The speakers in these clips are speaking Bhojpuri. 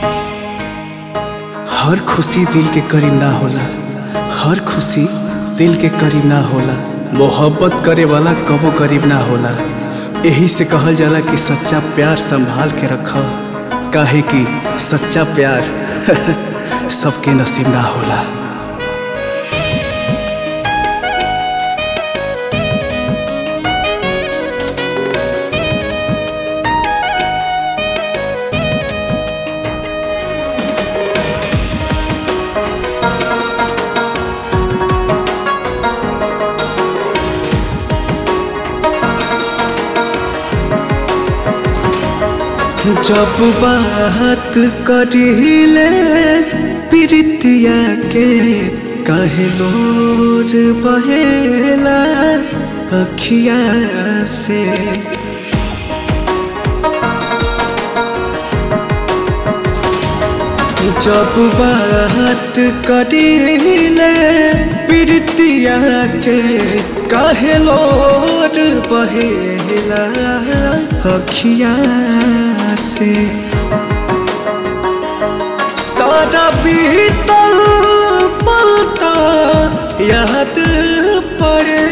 हर खुशी दिल के करीब ना होला हर खुशी दिल के करीब ना होला मोहब्बत करे वाला कबो करीब ना होला यही से कहल जाला कि सच्चा प्यार संभाल के रख काहे कि सच्चा प्यार सबके नसीब ना होला जब बात करिले प्रीतिया के कहे लोर बहेला अखिया से जब बात करिले प्रीतिया के कहे लोर बहेला अखिया से सारा बीतल पलता याद पड़े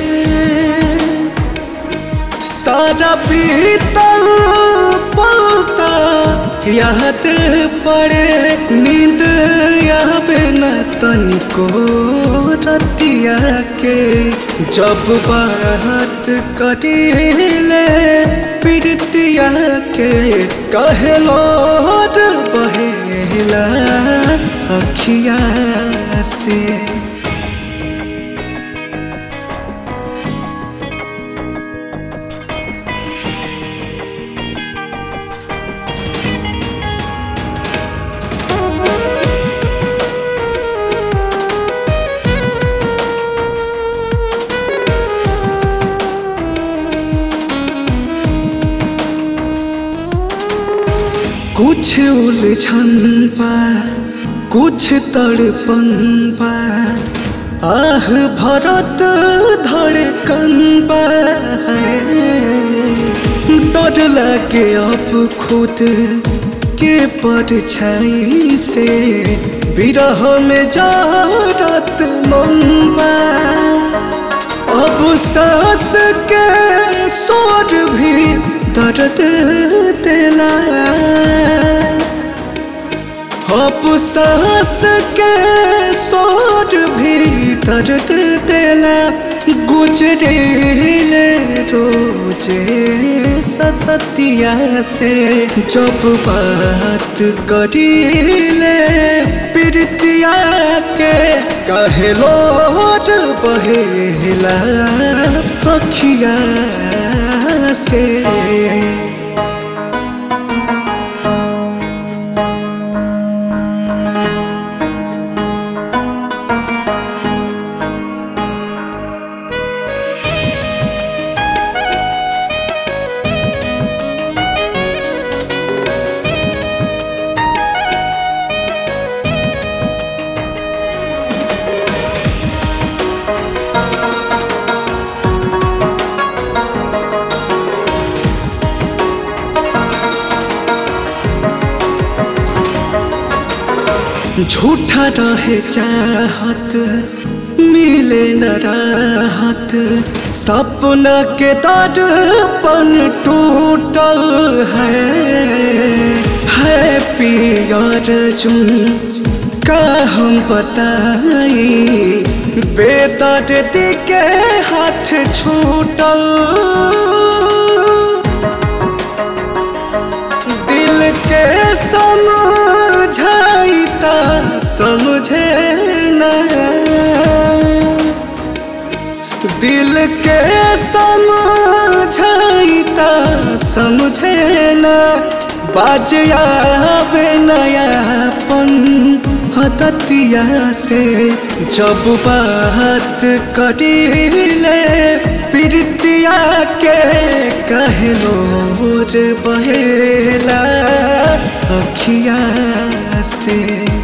सारा बीतल पलता याद पड़े नींद आवे न तनिको रतिया के जब बात करिले प्रीतिया के कहलो बहेला अखिया से कुछ उलझन बा कुछ तड़पन बा आह भरत धड़कन बा डर लगे अब खुद के परछाई से विरह में जारत मन बा अब सांस के शोर भी दर्द दिला अब सांस के शोर भी दर्द दिला गुजरे रोजे ससतिया से जब बात करिले प्रीतिया के कहलो बहेला अखिया से झूठा रहे चाहत मिले न राहत सपना के दर्पण टूटल है है पियर चुन का हम बताई बेदर्द के हाथ छूटल दिल के समझाइता समझे न दिल के समझाइता समझे न बाजियावे नयापन हततिया से जब बात करिले प्रीतिया के कहलो रे बहेला अखिया से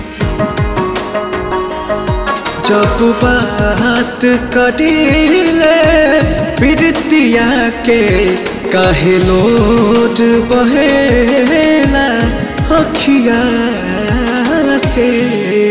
जब बात करिले प्रीतिया के काहे लोट बहेला अखिया से